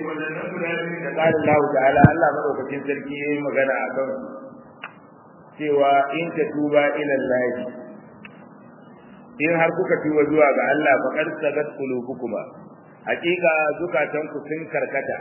wannan guda biyu da qala Allah ta'ala Allah madaukakin sarki yayi magana a kan cewa in ta tuba ila Allah in har kuka tuba zuwa ga Allah fa qad sagat qulubukuma hakika zukatanku sun karkata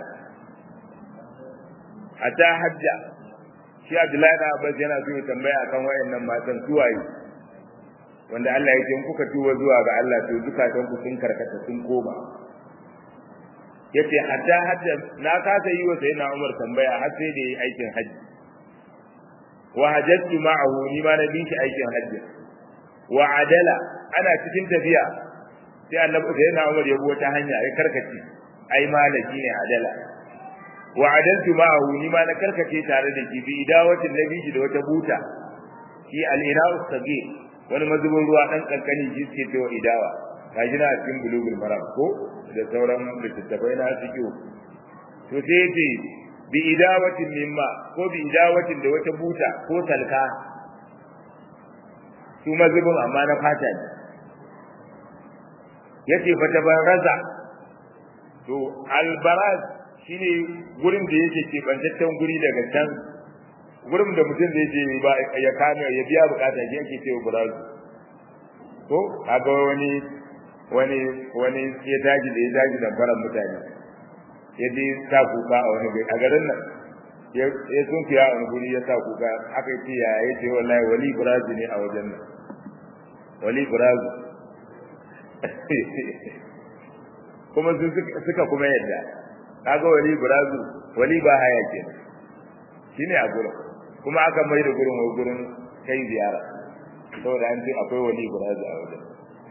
hatta hajja shi Abdullahi da Abbas yana so ya tambaya akan wayannan matan suwaye wanda Allah ya ce kuka tuba zuwa ga Allah to zukatanku sun karkata sun koma yace hatta hajja na kasa yi wa sayyidina Umar tambaya har sai da yi aikin hajji wa hajjatu ma'ahu ni ma na bin shi aikin hajji wa adala ana cikin tafiya sai annabi sayyidina Umar ya bi wata hanya ya karkace ai malaki ne adala wa adaltu ma'ahu ni ma na karkace tare da shi bi idawatin nabi da wata buta shi al-ina'u sagir wani mazubin ruwa dan kankani shi ce to idawa kaji na cikin bulugul maram ko da sauran littattafai na fiqh to sai yace bi idawatin mimma ko bi idawatin da wata buta ko salka su mazubin amma na fata ne yace fa tabaraza to albaraz shine gurin da yake ke bantaccen guri daga can gurin da mutum da yake ba ya kame ya biya bukata shi yake cewa burazu ko kaga wani wani wani ya daji da ya daji da faran mutane ya je sa kuka a wani a garin nan ya sun fiya a wani guri ya sa kuka aka ce ya ya ce wallahi wali burazu ne a wajen nan wali burazu kuma sun suka kuma yadda kaga wali burazu wali ba haya ke shine a gurin kuma aka mai da gurin wa gurin kai ziyara saboda an ce akwai wali burazu a wajen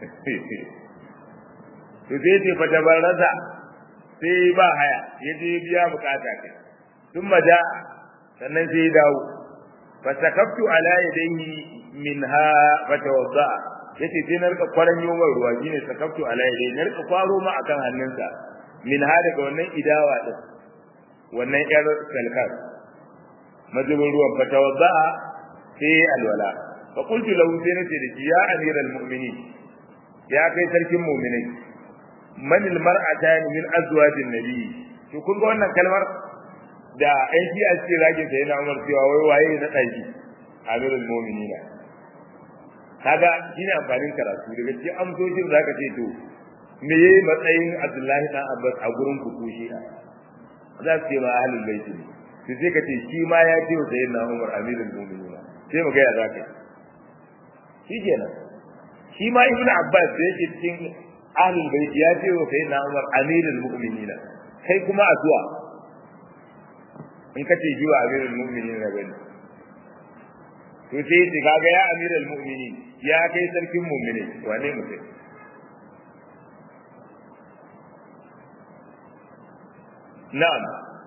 to sai ce fa tabarraza sai ba haya ya je biya bukata kai sun maja sannan sai dawo fa sakaftu ala yadayhi minha fa tawadda yace sai na rika kwaran yomar ruwa shine sakaftu ala yadayhi na rika kwaro ma akan hannunsa minha daga wannan idawa din wannan yar salkar majibin ruwan fa tawadda sai alwala fa qultu lahu sai nace da ya amiral mu'minin ya kai sarkin mu'minai man almar'atani min azwajin nabi to kun ga wannan kalmar da ai shi a cikin ragin sa yana umar cewa wai waye na daki amirul mu'minina kaga shine amfanin karatu daga cikin amsoshin zaka ce to me yayi matsayin Abdullahi dan Abbas a gurin ku ko shi za su ce ma ahlul bait ne to sai ka ce shi ma ya ce wa sayyidina Umar amirul mu'minina sai mu ga ya zaka shi kenan shi ma ibnu Abbas da yake cikin ahlul bait ya ce wa sayyidina Umar amirul mu'minina kai kuma a zuwa in kace ji wa amirul mu'minina bane to sai ce kaga ya amirul mu'minin ya kai sarkin mu'mini wane mutum na'am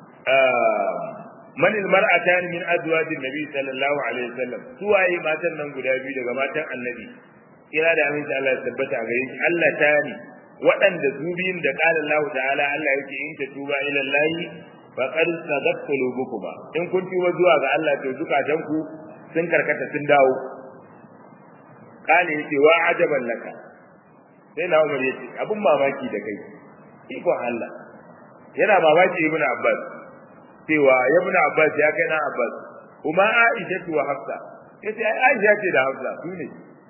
man almar'atan min azwajin nabi sallallahu alaihi wasallam suwaye matan nan guda biyu daga matan annabi kira da aminci Allah ya tabbata gare shi Allah ta ni waɗanda su biyun da qala Allah ta'ala Allah yake in ta tuba ila Allah fa qad sadat qulubukuma in kun tuba zuwa ga Allah to zukatan ku sun karkata sun dawo kale yace wa ajaban laka sai na Umar yace abun mamaki da kai ikon Allah yana mamaki ibn Abbas cewa ibn Abbas ya kai na Abbas kuma Aisha wa Hafsa yace ai Aisha ce da Hafsa su ne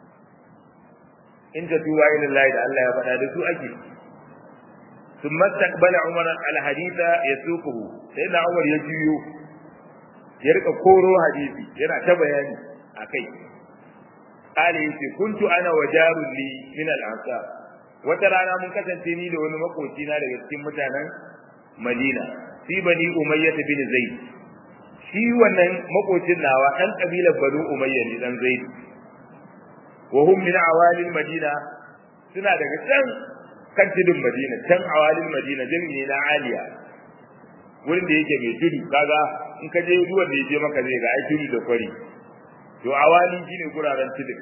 in ta tuba ila Allah da Allah ya faɗa da su ake ثم استقبل عمر الحديث يسوقه سيدنا عمر ya juyo ya rika koro hadisi yana ta bayani akai qali yace kuntu ana wajarun li min al-ansar wata rana mun kasance ni da wani makoci na daga cikin mutanen Madina fi bani Umayyah bin Zaid shi wannan makocin nawa dan kabilar Banu Umayya ne dan Zaid wa hum min awalil Madina suna daga can kan tudun Madina can awalil Madina jami'i na Aliya wurin da yake mai tudu kaga in ka je ruwan da yake maka zai ga ai tudu da kwari to awali shine guraren tudun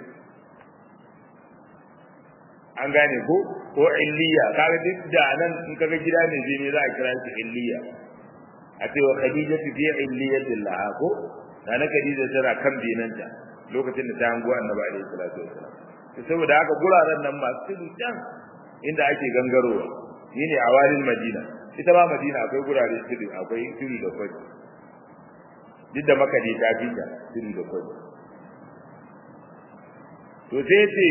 an gane ko ko illiya kaga duk da nan in kaga gida ne je ne za a kira shi illiya a ce wa khadija fi illiyatil laha ko na na khadija tana kan binanta lokacin da ta hango annabi alaihi salatu wasallam to saboda haka guraren nan masu tudu can inda ake gangarowa shine awalin madina ita ma madina akwai gurare tudu akwai tudu da kwari duk da maka ta fi ta tudu da kwari to sai ce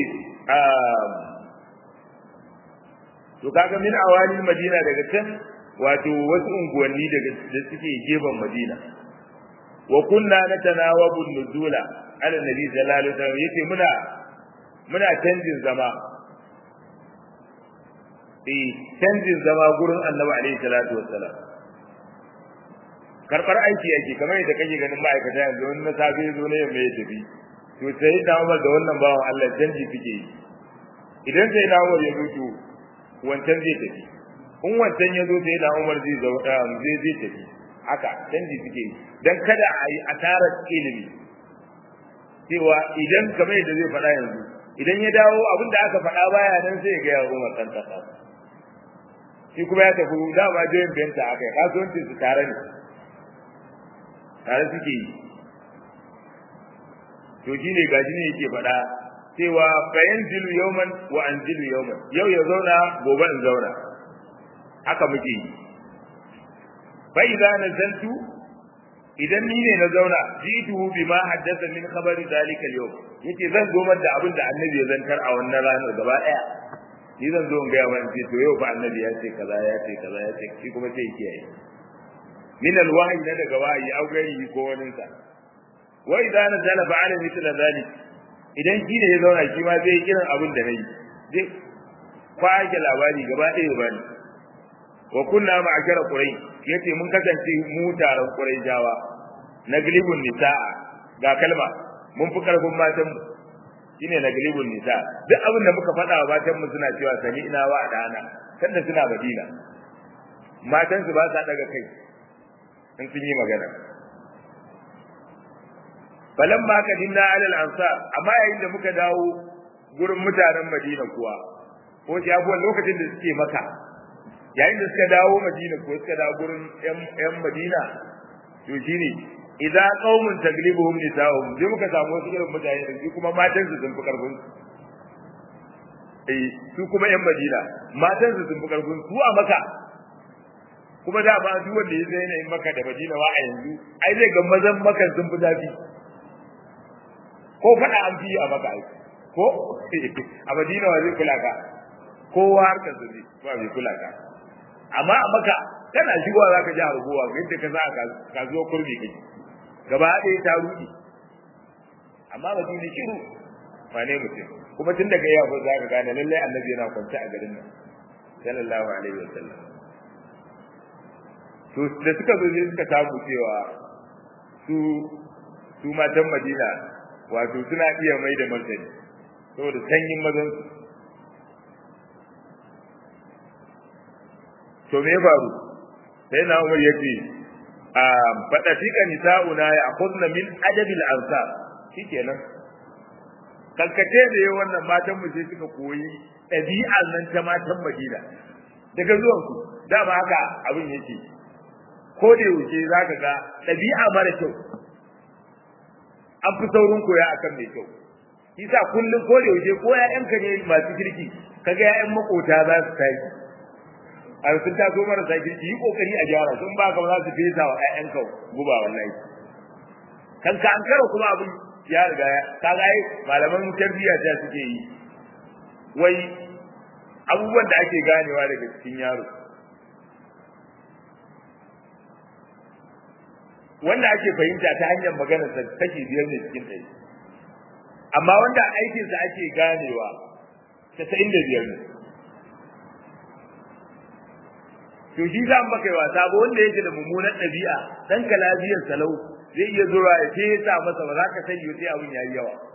to kaga min awali madina daga can wato wasu unguwanni daga da suke gefen madina wa kunna natanawabu nuzula ala nabi sallallahu alaihi wasallam yace muna muna canjin zama eh canjin zama gurin annabi alaihi salatu wassalam karbar aiki yake kamar yadda kake ganin ma'aikata yanzu wani na safe zo ne mai tafi to sai da Umar da wannan bawan Allah canji suke yi idan sai da Umar ya mutu wancan zai tafi in wancan ya zo sai da Umar zai zo zai zai tafi haka canji suke yi dan kada a yi asarar ilimi cewa idan kamar yadda zai faɗa yanzu idan ya dawo abin da aka faɗa baya nan sai ya ga Umar kan kasa shi kuma ya tafi dama joyin benta aka yi kasuwancin su tare ne tare suke yi to shi ne gashi ne yake faɗa cewa bayan zilu yauman wa an zilu yauman yau ya zauna gobe in zauna haka muke yi bai za na zantu idan ni ne na zauna jituhu bima haddasa min khabari zalika al yace zan zo da abin da annabi ya zantar a wannan ranar gaba daya ni zan zo in ga yawan ce to yau fa annabi ya ce kaza ya ce kaza ya ce shi kuma sai kiyaye min alwahyi na daga wahayi au gairi ko wani sa wa idza nazala fa'ala mithla dhalik idan shi ne ya zauna shi ma zai kiran abin da nayi zai kwake labari gaba ɗaya ba ni wa kunna ma'ashara quraish yace mun kasance mu taron quraishawa naglibun nisaa ga kalma mun fi karfin matan mu shine naglibun nisa duk abin da muka faɗa wa matan mu suna cewa sami'na wa dana sanda suna madina matan su ba sa daga kai in sun yi magana falamma kadinna alal ansar amma yayin da muka dawo gurin mutanen madina kuwa ko shi abuwan lokacin da suke maka yayin da suka dawo madina ko suka dawo gurin yan madina to shine idza qaumun taglibuhum nisa'uhum sai muka samu wasu irin mutane da su kuma matan su sun fi karfin eh su kuma yan madina matan su sun fi karfin su a maka kuma da ba duk wanda ya zai in maka da madina wa a yanzu ai zai ga mazan maka sun fi zafi ko fada an fi a maka ai ko a madina wa zai kula ka kowa harkar su ne ba zai kula ka amma a maka kana shigowa zaka ji harguwa yadda ka za ka kasuwa kurmi kake gaba ɗaya ta ruɗe amma ba su shiru ba ne mutum kuma tun daga yau za ka gane lallai annabi yana kwance a garin nan sallallahu alaihi wa sallam to da suka zo suka samu cewa su su matan Madina wato suna iya mai da martani saboda sanyin mazan su to me faru sai na Umar yace faɗa tika nisa'una ya akhudna min adabil ansar shikenan kalkace da yayin wannan matan mu sai suka koyi ɗabi'ar nan ta matan Madina daga zuwan su dama haka abin yake ko da yaushe zaka ga ɗabi'a mara kyau an fi saurin koya akan mai kyau yasa kullum ko da yaushe ko ƴaƴanka ne masu kirki kaga ƴaƴan makota za su tashi a sun taso marasa kirki yi kokari a gyara sun ba ka za su fesa wa ƴaƴanka guba wallahi kan ka ankara kuma abin ya riga ya kaga ai malaman tarbiyya ta suke yi wai abubuwan da ake ganewa daga cikin yaro wanda ake fahimta ta hanyar maganar sa take biyar ne cikin ɗari amma wanda aikinsa ake ganewa casa'in da biyar ne to shi za maka yi wasa ba wanda yake da mummunan ɗabi'a dan ka lafiyar salau zai iya zuwa ya ce ya sa masa ba za ka sani sai abin ya yi yawa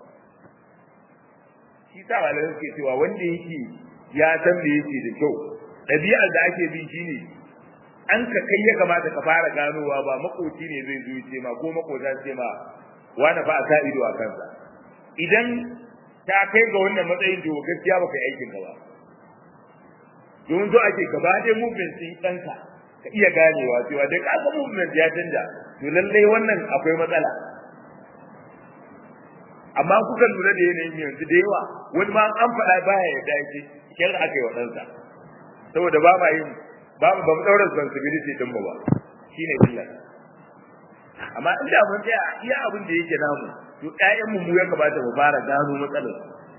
shi sa malamai suke cewa wanda yake ya san me yake da kyau ɗabi'ar da ake bi shine an ka kai ya kamata ka fara ganowa ba makoci ne zai zo ce ma ko makota ce ma wani fa a sa ido a kansa idan ta kai ga wannan matsayin to gaskiya baka yi aikin ka ba domin zo ake gaba ɗaya movement ɗin ɗanka ka iya ganewa cewa dai ka ga movement ya canja to lallai wannan akwai matsala amma kuka lura da yanayin yanzu da yawa wani ma an faɗa baya ya dace kyar aka yi wa ɗansa saboda ba ma yin ba mu ba mu daura responsibility din mu ba shine illa amma inda mun tsaya iya abin da yake namu to ƴaƴan mu mu ya kamata mu fara gano matsalar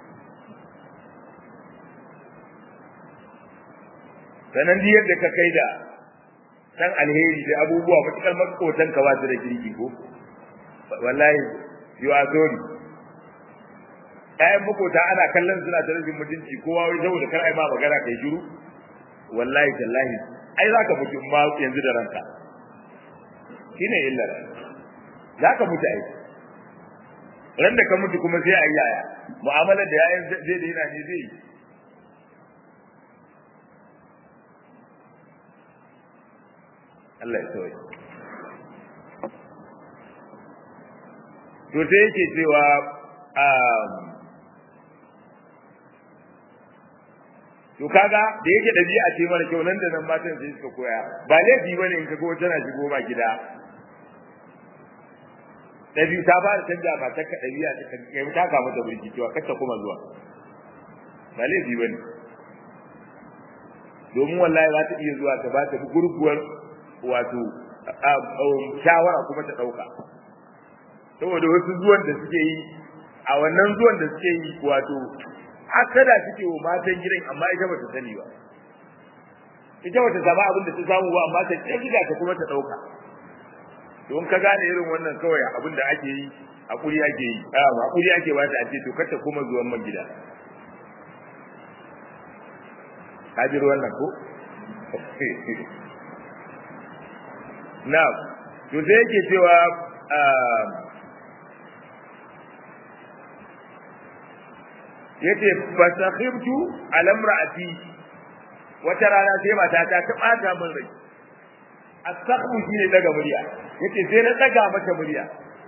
sanan di yadda ka kai da san alheri da abubuwa matukar makotan ka ba su da kirki ko wallahi you are sorry ƴaƴan makota ana kallon suna ta rashin mutunci kowa wai saboda kar ai ma magana kai shiru wallahi tallahi ai zaka mutu ma yanzu da ranka shine illar zaka mutu ai ran da ka mutu kuma sai ayi yaya mu'amalar da yayin zai da yana ne zai Allah ya tsaye to sai yake cewa to kaga da yake dabi'a ce mara kyau nan da nan matan sai suka koya ba laifi bane in kaga wata na shigo ba gida dabi'u ta fara canja ba ta dabi'a ta kai ta ga mata burki cewa kar ta kuma zuwa ba laifi bane domin wallahi za ta iya zuwa ta ba ta gurguwar wato shawara kuma ta dauka saboda wasu zuwan da suke yi a wannan zuwan da suke yi wato hasada suke wa matan gidan amma ita bata sani ba ita bata samu abin da ta samu ba amma ta kiga ta kuma ta dauka don ka gane irin wannan kawai abin da ake yi hakuri ake yi a hakuri ake ba ta a ce to kar ta kuma zuwan man gida ka ji wannan ko na to sai yake cewa yace fasakhibtu ala imraati wata rana sai mata ta ta bata min rai asakhu shine daga murya yace sai na daga mata murya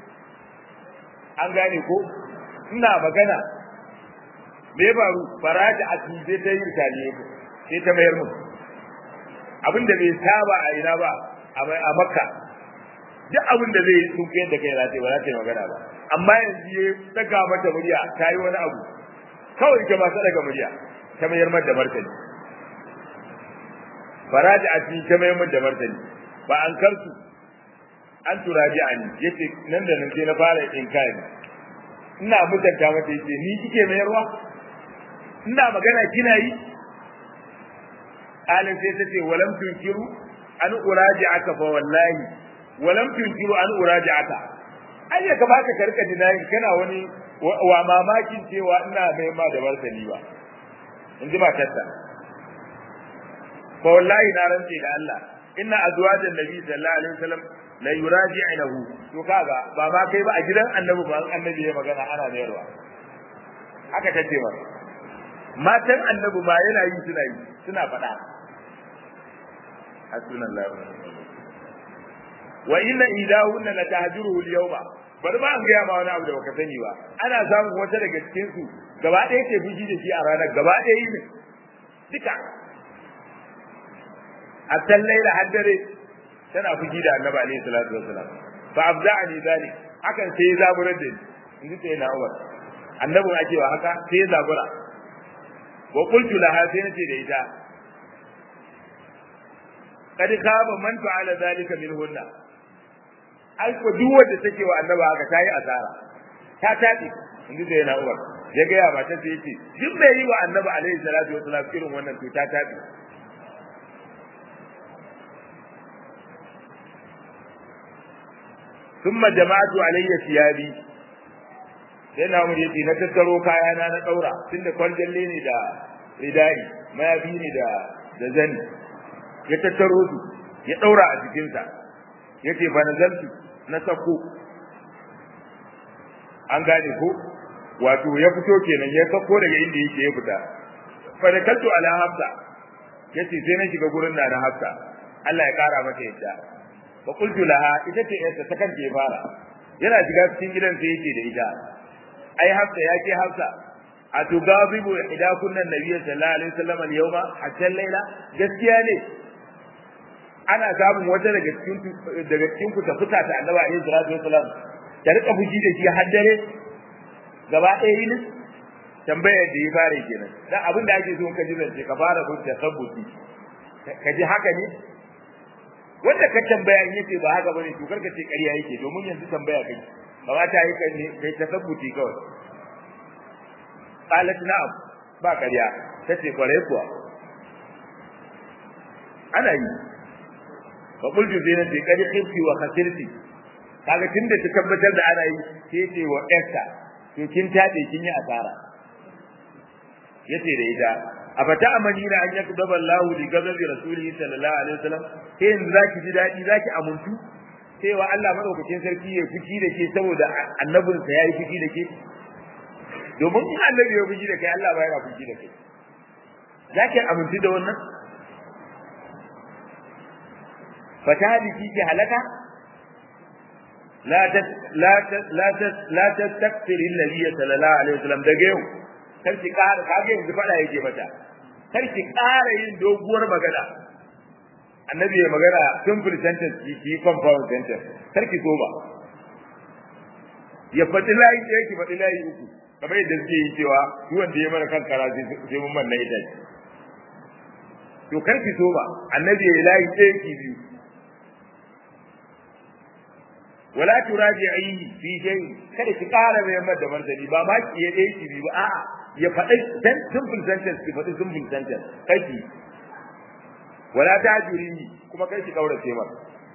an gane ko ina magana me faru faraja a tuje ta yi taliye ko sai ta mayar mun abinda bai saba a ina ba a makka duk abin da zai sun kai da kai za ta yi ba za ta yi magana ba amma yanzu ya daga mata murya ta yi wani abu kawai ke masu daga murya ta mayar mar da martani faraji a cikin ta mayar mar da martani ba an karsu an turaji a ni yace nan da nan sai na fara in kai ina mutunta mata yace ni kike mayarwa ina magana kina yi alin sai ta ce walam tunkiru an uraji aka fa wallahi walam tunkiru an uraji aka ai ya kamata ka rika dinayin kana wani wa mamakin cewa ina mai ma da martani ba in ji matarsa fa wallahi na rantse da Allah inna azwajan nabi sallallahu alaihi wasallam la yuraji'uhu to kaga ba ma kai ba a gidan annabi ba annabi ya magana ana mayarwa haka tace ba matan annabi ma yana yi suna yi suna faɗa hasbunallahu wa inna idahunna la tahjuruhu al-yawma bari ba an gaya ma wani abu da baka sani ba ana samun wata daga cikin su gaba ɗaya ke fushi da shi a ranar gaba ɗaya yi ne duka a tallai da haddare tana fushi da annabi alaihi salatu wassalam fa abda'ani zalik hakan sai ya zaburar da ni in ji sai na umar annabin ake wa haka sai ya zabura wa qultu laha sai nace da ita kad khaba man fa'ala zalika minhunna ai ko duk wanda take wa annaba haka tayi asara ta tabi inda da yana uwar ya ga ya mata sai yace duk mai yi wa annaba alaihi salatu wasalam irin wannan to ta tabi thumma jama'atu alayya siyabi sai na mu yace na tattaro kaya na na daura tunda kwarjalle ne da ridai mayabi ne da da zani ya tattaro su ya daura a jikinsa yace fa nazaltu na sako an gane ko wato ya fito kenan ya sako daga inda yake ya fita fa da kaltu ala hafsa yace sai na shiga gurin da na hafsa Allah ya kara mata yadda fa qultu laha ita ce yarsa ta kanta ya fara yana shiga cikin gidan sai yake da ita ai hafsa ya ce hafsa atugazibu ida kunnan nabiyyi sallallahu alaihi wasallam al-yawma hatta al-laila gaskiya ne ana samun wata daga cikin daga cikin ku ta fita ta annabi alaihi salatu wasallam ta rika fuji da shi har dare gaba ɗaya yi tambayar da ya fara kenan dan abin da ake so ka ji zance ka fara bin tasabbuti ka ji haka ne wanda ka tambaya in yace ba haka bane to karka ce ƙarya yake domin yanzu tambaya kai kamata yi kai ne kai ta sabbuti kawai qalat na'am ba ƙarya tace kware kuwa ana yi fa qultu sai nace kadi khifti wa khasirti kaga tunda ta tabbatar da ana yi sai ce wa Esther to kin tade kin yi asara yace da ita afata amanina an yakdaba Allah li ghadabi rasulihi sallallahu alaihi wasallam sai yanzu zaki ji dadi zaki amuntu cewa Allah madaukakin sarki ya fushi da ke saboda annabinsa yayi fushi da ke domin in annabi ya fushi da kai Allah ba yana fushi da kai zaki amuntu da wannan fatahadiki ki halaka la ta la ta la ta la tastakthir alladhi sallallahu alaihi wasallam daga yau kar ki ƙara kage yanzu fada yake mata kar ki ƙara yin doguwar magana annabi ya magana simple sentence ki ki compound sentence kar ki so ba ya faɗi layi ɗaya ki faɗi layi uku kamar yadda suke yi cewa duk wanda ya mana kan kara sai mun manna ita to kar ki so ba annabi ya layi ɗaya ki biyu wala turaji'ihi fi shay kada ki ƙara mai da martani ba ma ki ya ɗaya ki biyu ba a'a ya faɗi dan simple sentence ki faɗi simple sentence kaki wala tajurihi kuma kai ki kaurace masa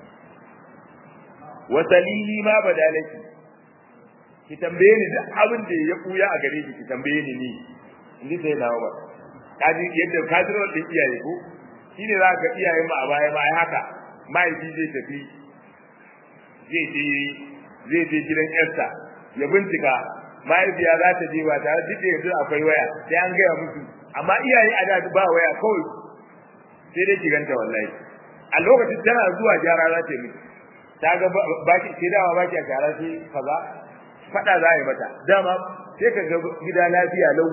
wa salihi ma badalaki ki tambaye ni da abin da ya kuya a gare ki ki tambaye ni ni inda sai dawo ba kaji yadda kadiro din iyaye ko shine za ka iyaye mu a baya ma ai haka mahaifi zai tafi zai je zai je gidan yarsa ya bincika mahaifiya za ta je ba tare duk da yanzu akwai waya sai an gaya musu amma iyaye a da ba waya kawai sai dai ki ganta wallahi a lokacin tana zuwa gyara za ta yi ta ga ba ki sai dawa ba ki a gyara sai kaza fada za a yi mata dama sai ka ga gida lafiya lau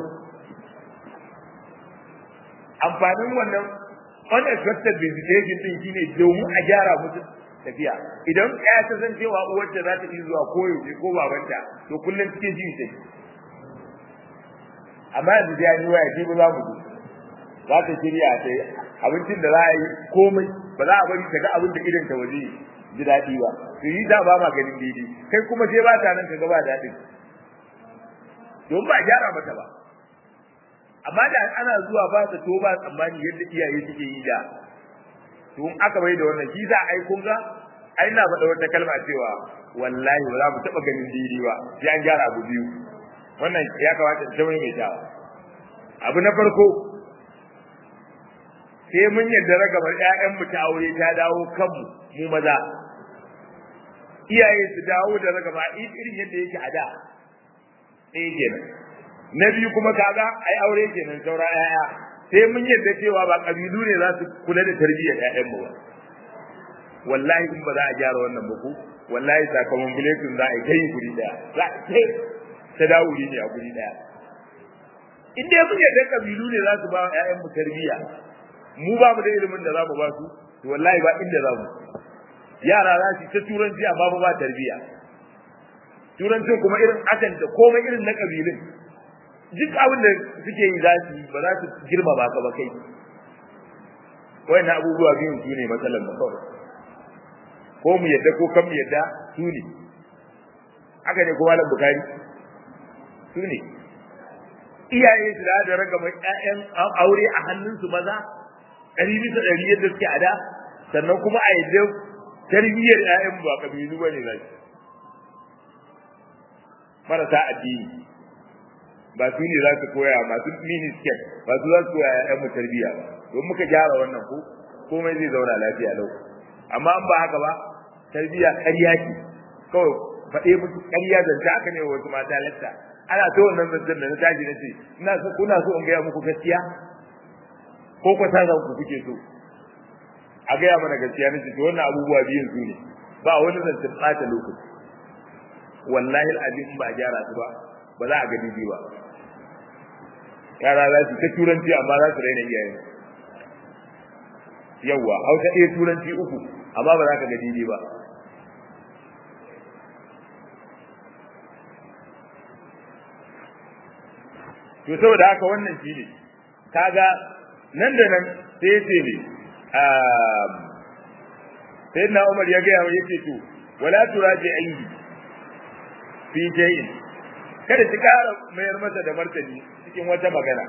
amfanin wannan unexpected visitation din shine domin a gyara musu tafiya idan ya ta san cewa uwarta za ta iya zuwa koyaushe ko babanta to kullum cikin ji sai amma yanzu da ni waya ji ba za mu ji za ta shirya ta abincin da za a yi komai ba za a bari ta ga abin da idan ta waje ji daɗi ba to yi da ba ma ganin daidai kai kuma sai ba ta nan ka ga ba daɗin don ba gyara mata ba amma da ana zuwa ba ta to ba tsammani yadda iyaye suke yi da to in aka bai da wannan shi za a yi kun ga ai na faɗa wata kalma cewa wallahi ba za mu taɓa ganin daidai ba sai an gyara abu biyu wannan ya kamata ta mai tawa abu na farko sai mun yarda ragamar ƴaƴan mu ta aure ta dawo kanmu mu maza iyaye su dawo da ragama irin yadda yake a da ɗaya kenan na biyu kuma kaga ai aure kenan saura ƴaƴa sai mun yarda cewa ba kabilu ne za su kula da tarbiyyar ƴaƴan mu ba wallahi in ba za a gyara wannan ba ko wallahi sakamakon biletun za a yi kai guri daya za a kai ta dawo ne a guri daya in dai mun yarda kabilu ne za su ba ƴaƴan mu tarbiyya mu ba mu da ilimin da za mu ba su to wallahi ba inda za mu yara za su ta turanci amma ba ba tarbiyya turancin kuma irin akan da komai irin na kabilun duk abin da suke yi za su yi ba za su girmama ka ba kai wayannan abubuwa biyun su ne matsalar mu kawai ko mu yadda ko kan mu yadda su ne haka ne ko malam bukari su ne iyaye su da da raga mai ƴaƴan aure a hannunsu maza ɗari bisa ɗari yadda suke a da sannan kuma a yadda tarbiyyar ƴaƴan ba kabilu ba ne za su marasa addini ba su ne za su koya masu minisket ba su za su koya ƴaƴan mu tarbiyya ba don muka gyara wannan ko komai zai zauna lafiya lau amma an ba haka ba tarbiyya ƙarya ce kawai faɗe musu ƙarya zance aka ne wasu mata latta ana ta wannan zancen da na tashi na ce ina so kuna so in gaya muku gaskiya ko ku san ku kuke so a gaya mana gaskiya nace to wannan abubuwa biyun su ne ba wani zancen ɓata lokaci wallahi al'azim ba a gyara su ba ba za a ga daidai ba yara za su ta turanci amma za su raina iyayen yawwa hausa ɗaya turanci uku amma ba za ka ga daidai ba to saboda haka wannan shi ne kaga nan da nan sai ce ne sai na Umar ya gaya ya ce to wala turaji ayi fi shay'in kada ki kara mayar masa da martani cikin wata magana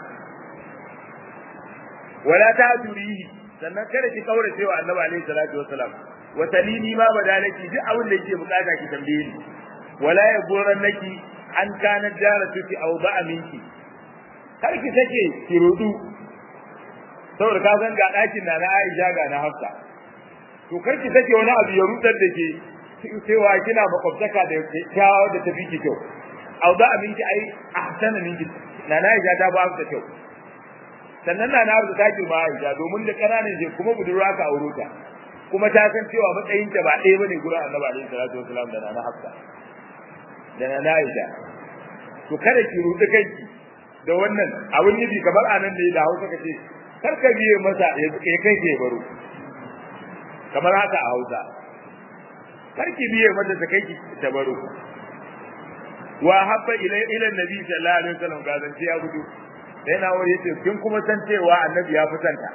wala ta durihi sannan kada ki kaura cewa Annabi alaihi salatu wassalam wa talini ma badalaki duk abin da yake bukata ki tambaye ni wala ya goran naki an kana jaratuki aw ba'a minki kar ki sake ki rudu saboda ka san ga dakin na na Aisha ga na Hafsa to kar ki sake wani abu ya rudar da ke cewa kina makwabtaka da kyawawa da tafi ki kyau aw ba'a minki ai ahsana minki na na Aisha ta ba ta kyau sannan na na Hafsa ta girma Aisha domin da kananan je kuma budurwa ka auro ta kuma ta san cewa matsayinta ba ɗaya bane gurin Annabi alaihi salatu wasalam da na Hafsa da na Aisha to kada ki rudu kanki da wannan abin nufi kamar anan da da Hausa kace kar ka biye masa ya kai ke baro kamar haka a Hausa kar ki biye masa ta kai ki ta baro wa habba ila ila nabi sallallahu alaihi wasallam ga zance ya gudu sai na wuri yace kin kuma san cewa annabi ya fi santa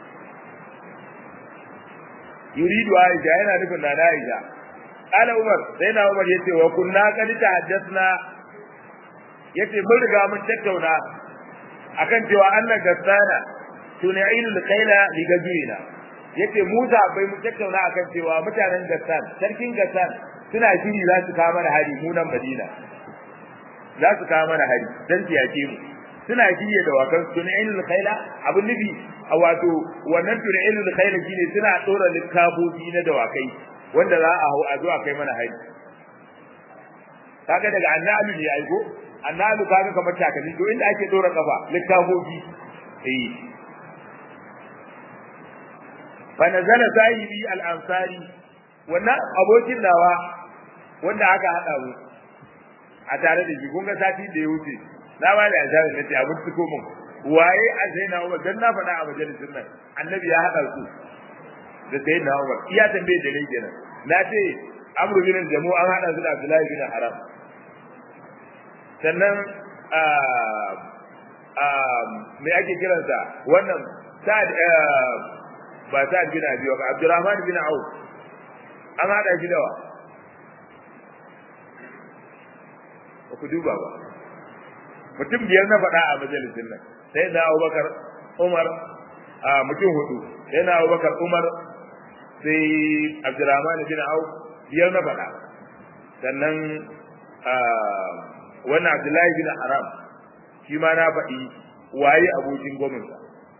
yuridu Aisha yana nufin na Aisha قال عمر سيدنا عمر yace wa kunna qad tahaddathna yace mun riga mun tattauna akan cewa Allah gassana tunailu alqaila li gajina yace mu da bai mun tattauna akan cewa mutanen gassan sarkin gassan suna shiri za su kawo mana hari mu nan Madina za su kawo mana hari dan tiyace mu suna shirye da wakan tunailu alqaila abun nufi a wato wannan tunailu alqaila shine suna dora likabobi na dawakai wanda za a hau a zuwa kai mana hari kaga daga annabi ne aiko annabi kaga kamar takalmi to inda ake dora kafa littafofi eh fa nazala sahibi al-ansari wannan abokin nawa wanda aka hada mu a tare da shi kun ga sati da ya wuce na ba da azari na ce abin tuko mun waye a sai na Umar dan na faɗa a majalisin nan annabi ya hada su da sai na Umar iya tambaye da ne kenan na ce Amr bin Jamu an hada su da Abdullahi bin Haram sannan me ake kiransa wannan Sa'ad ba Sa'ad bin Abi wa Abdurrahman bin Auf an hada shi dawa ba ku duba ba mutum biyar na faɗa a majalisin nan sai da Abubakar Umar mutum hudu sai na Abubakar Umar sai Abdurrahman bin Auf biyar na faɗa sannan wannan Abdullahi bin Haram shi ma na faɗi waye abokin gwamnati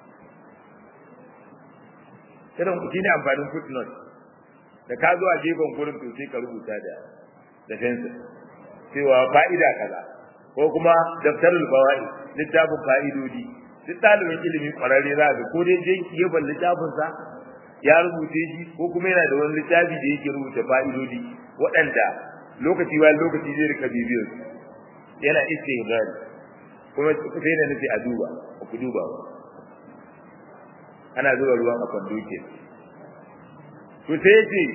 irin ku ne amfanin footnote da ka zo a gefen gurin to sai ka rubuta da da fensir cewa fa'ida kaza ko kuma daftarul fawaid littafin fa'idodi duk ɗalibin ilimi ƙwararre za ga ko dai je gefen littafin sa ya rubuce shi ko kuma yana da wani littafi da yake rubuta fa'idodi waɗanda lokaci bayan lokaci zai rika bibiyar su yana istihbari kuma sai da nufi a duba ba ku duba ba ana zuba ruwan a kwando ke to sai yace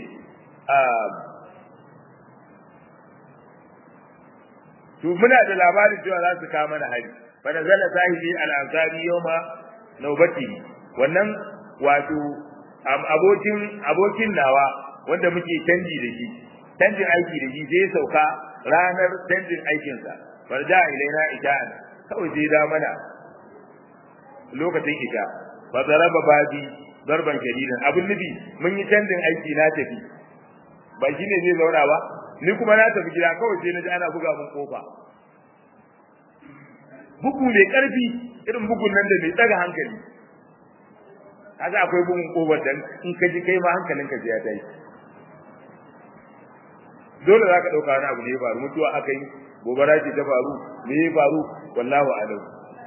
to muna da labarin cewa za su kawo mana hari fa nazala sahibi al-ansari yawma nawbati wannan wato abokin abokin nawa wanda muke canji da shi canjin aiki da shi sai sauka ranar canjin aikinsa farja ilaina ija'an kawai sai da mana lokacin ita fa zaraba babi darban shadidan abun nufi mun yi canjin aiki na tafi ba shine zai zauna ba ni kuma na tafi gida kawai sai na ji ana buga mun kofa bugu mai karfi irin bugun nan da mai tsaga hankali kaga akwai bugun kofar dan in ka ji kai ma hankalinka zai ya tashi dole za ka ɗauka wani abu ne ya faru mutuwa aka yi gobara ce ta faru me ya faru wallahu alam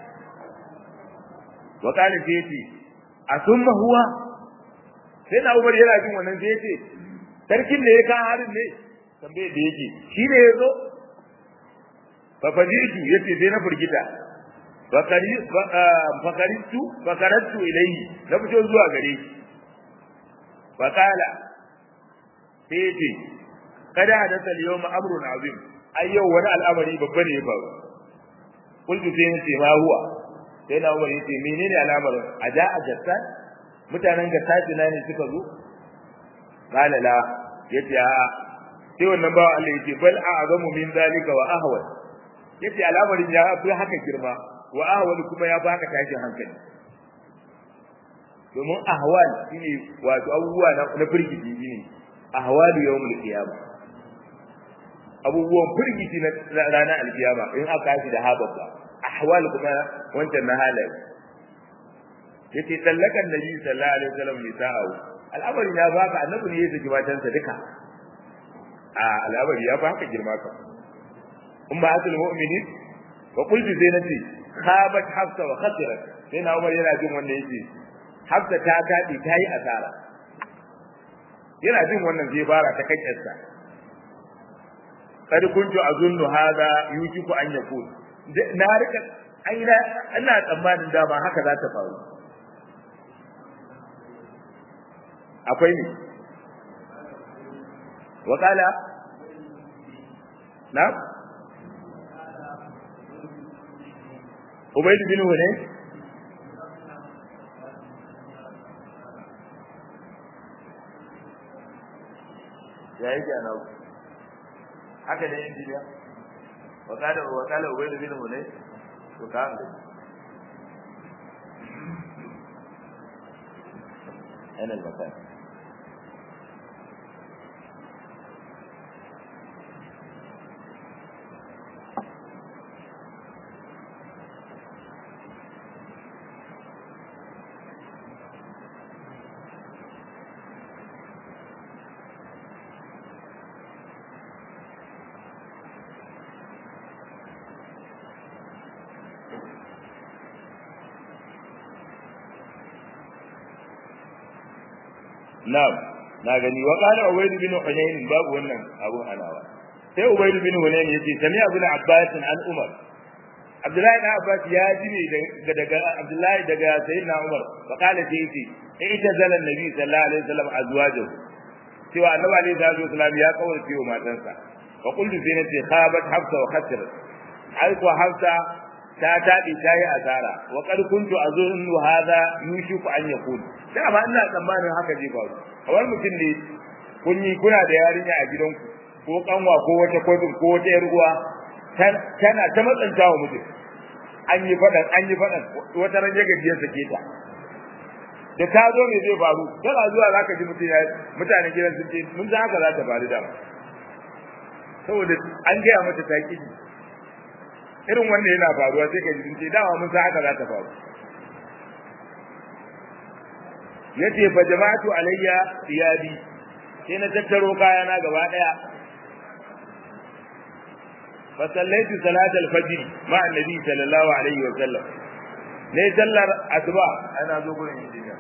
wa kana sai yace asumma huwa sai na Umar yana jin wannan sai yace sarkin da ya ka harin ne tambaye da yake shi ne yazo fa fajitu yace sai na furgita fakari fakaritu fakaratu ilayhi na fito zuwa gare shi fakala sai yace kada hadatha al-yawma amrun azim ayyau wani al'amari babba ne ya faru kullu sai yace ma huwa sai na umar yace menene al'amarin a da a jatta mutanen ga sajina ne suka zo qala la yace a sai wannan bawa Allah yace bal a'zamu min zalika wa ahwal yace al'amarin ya fi haka girma wa ahwal kuma ya baka tashin hankali domin ahwal shine wato abubuwa na firgici shine ahwalu yawmul qiyamah abubuwan firgici na ranar alkiyama in aka shi da hababba ahwal kuma wancan na halaye yace tallakan nabi sallallahu alaihi wasallam nisa'u al'amarin ya baka annabi ne ya saki matansa duka a al'amari ya baka girma ka in ba asul mu'minin wa qultu sai nace khabat hafsa wa khasirat sai na umar yana jin wanda yake hafsa ta kadi ta yi asara yana jin wannan zai fara ta kakkiyarsa kad kuntu azunnu hadha yujiku an yakun na rika aina ina tsammanin dama haka za ta faru akwai ne wakala na Ubaid bin Hune ya yi ana haka ne injiniya wakala wakala Ubaid bin Hune to ka أنا المكان Na'am, na gani wa qala Ubayd bin Hunayn babu wannan abun alawa. Sai Ubayd bin Hunayn yace sami Abu Abbas an Umar. Abdullahi ibn Abbas ya ji ne daga Abdullahi daga Sayyidina Umar fa qala sai yace ita zalan Nabi sallallahu alaihi wasallam azwajahu. Cewa Annabi alaihi salatu wasallam ya kawarce wa matansa. Fa qultu sai nace khabat Hafsa wa khasirat. Ai ko Hafsa ta taɗi ta yi asara wa qad kuntu azunnu hadha yushiku an yakun da ba ina tsammanin haka zai faru kamar mutum ne kun yi kuna da yarinya a gidanku ko kanwa ko wata kodin ko wata yar uwa tana ta matsanta wa mutum an yi faɗan an yi faɗan wata ran ya gajiyar sake ta da ta zo me zai faru tana zuwa zaka ji mutum ya mutane gidan sun ce mun san haka za ta faru da saboda an gaya mata ta ƙi irin wanda yana faruwa sai ka ji ce dama mun san haka za ta faru yace fa jama'atu alayya thiyabi sai na tattaro kayana gaba daya fa sallaitu salat al-fajr ma annabi sallallahu alaihi wa sallam ne sallar asuba ana zo gurin injiniya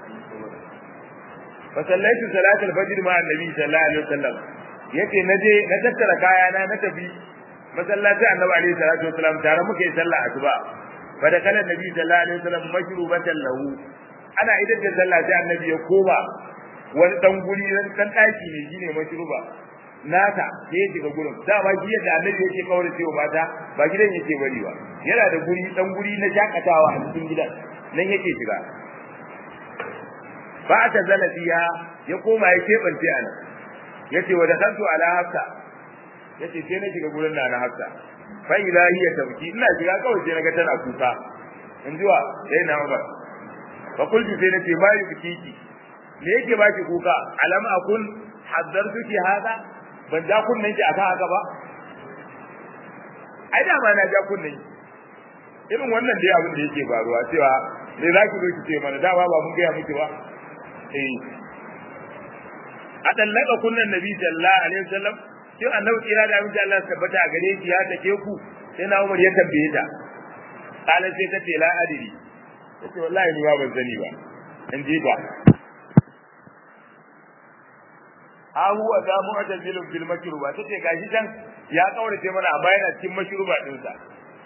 fa sallaitu salat al-fajr ma annabi sallallahu alaihi wa sallam yace naje na tattara kayana na tafi masallaci annabi alaihi salatu wasalam tare muke sallah asuba fa da kana nabi sallallahu alaihi wasallam mashrubatan lahu ana idan da sallah sai annabi ya koma wani dan guri dan dan daki ne shine mashruba nata sai ya shiga gurin da ba shi yadda annabi yake kaura cewa mata ba gidan yake bari ba yana da guri dan guri na jakatawa a cikin gidan nan yake shiga ba ta zalafiya ya koma ya kebance ana yace wa dakantu ala hafsa yace sai na shiga gurin na hafsa fa ila hiya tabki ina shiga kawai sai naga tana kuka in jiwa sai na umar fa kullu sai nace ma yi biki me yake baki kuka alam akun haddartuki hada ban ja kunnen ki aka haka ba ai da ma na ja kunnen irin wannan dai abin da yake faruwa cewa me zaki zo ki ce mana da ba mun ga miki ba eh a dallaka kunnan nabi sallallahu alaihi wasallam kin annabi kira da aminci Allah tabbata a gare shi ya take ku sai na Umar ya tambaye ta kala sai ta ce la adiri tace wallahi ni ba ban sani ba in ji ba ha huwa da mu'tazilun fil mashruba tace gashi can ya kaurace mana a bayan cikin mashruba din sa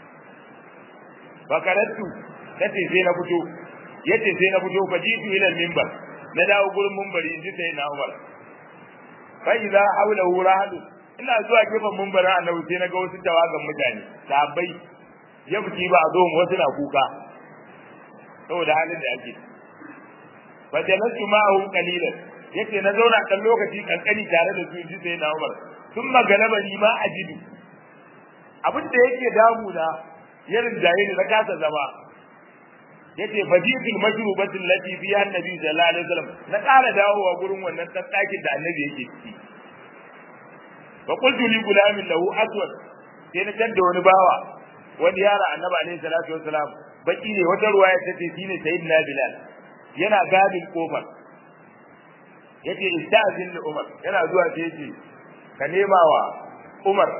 bakaratu tace sai na fito yace sai na fito fajitu ila minbar na dawo gurin minbari in ji sai na Umar fa idza hawlahu rahadu ina zuwa gefen mumbarin annabi sai naga wasu tawagan mutane sahabbai ya fiti ba a zo wasu na kuka saboda halin da ake fa jalastu ma'ahu qalilan yace na zauna kan lokaci kankani tare da su ji sai na Umar sun magalaba ni ma ajidu abin da yake damuna ya rinjaye ni na kasa zama yace faditul majrubatul lati fi annabi sallallahu alaihi wasallam na ƙara dawowa gurin wannan tsakin da annabi yake ciki fa qultu li gulamin lahu aswad sai na tanda wani bawa wani yara annabi alaihi salatu wasalam baki ne wata ruwaya tace shine sayyidina bilal yana gadin kofar yace istazin li umar yana zuwa sai yace ka nema wa umar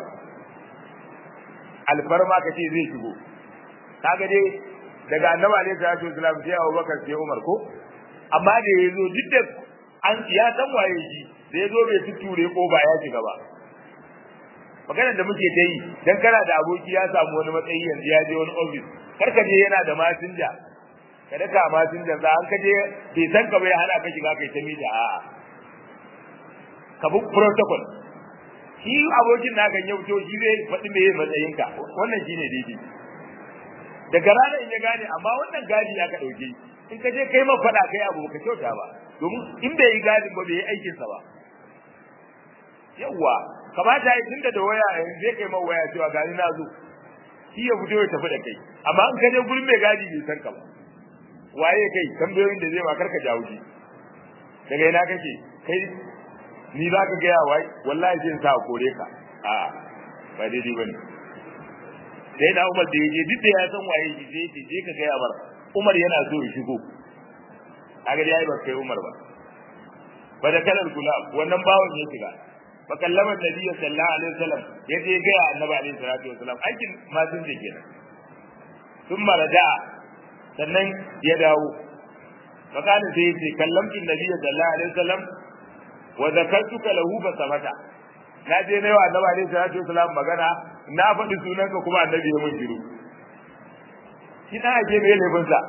alfarma ka ce zai shigo kaga dai daga annabi alaihi salatu wasalam sai Abu Bakar sai Umar ko amma da yazo duk da an ya san waye shi da yazo bai tuture ko ba ya shiga ba maganar da muke ta yi dan kana da aboki ya samu wani matsayi yanzu ya je wani office kar ka je yana da masinja ka daka masinja za an ka je bai san ka bai hana ka shiga kai ta mita a'a ka bi protocol shi abokin naka yau to shi zai faɗi me matsayinka wannan shine daidai daga ranar in ya gane amma wannan gadi ya ka dauke in ka je kai ma fada kai abu ka kyauta ba domin in bai yi gadin ba bai yi aikin sa ba yawa kamata yi tunda da waya yanzu zai kai ma waya cewa gani na zo shi ya fito ya tafi da kai amma in ka je gurin mai gadi bai san ka ba waye kai tambayoyin da zai ma karka jawo shi daga ina kake kai ni za ka gaya wai wallahi sai sa kore ka a ba daidai bane sai da Umar da yaje duk da ya san waye shi sai yace je ka ga Umar Umar yana so ya shigo kaga dai ai ba kai Umar ba ba da kalar gulab wannan bawon ya shiga fa kallama Nabi sallallahu alaihi wasallam yaje ga Annabi alaihi salatu wasallam aikin ma sun je kenan sun maraja sannan ya dawo fakalin sai yace kallamtu Nabi sallallahu alaihi wasallam wa zakartuka lahu fa samata na je na yawa annabi alaihi salatu wasalam magana na faɗi sunanka kuma annabi ya mun shiru shi dan ake mai laifin sa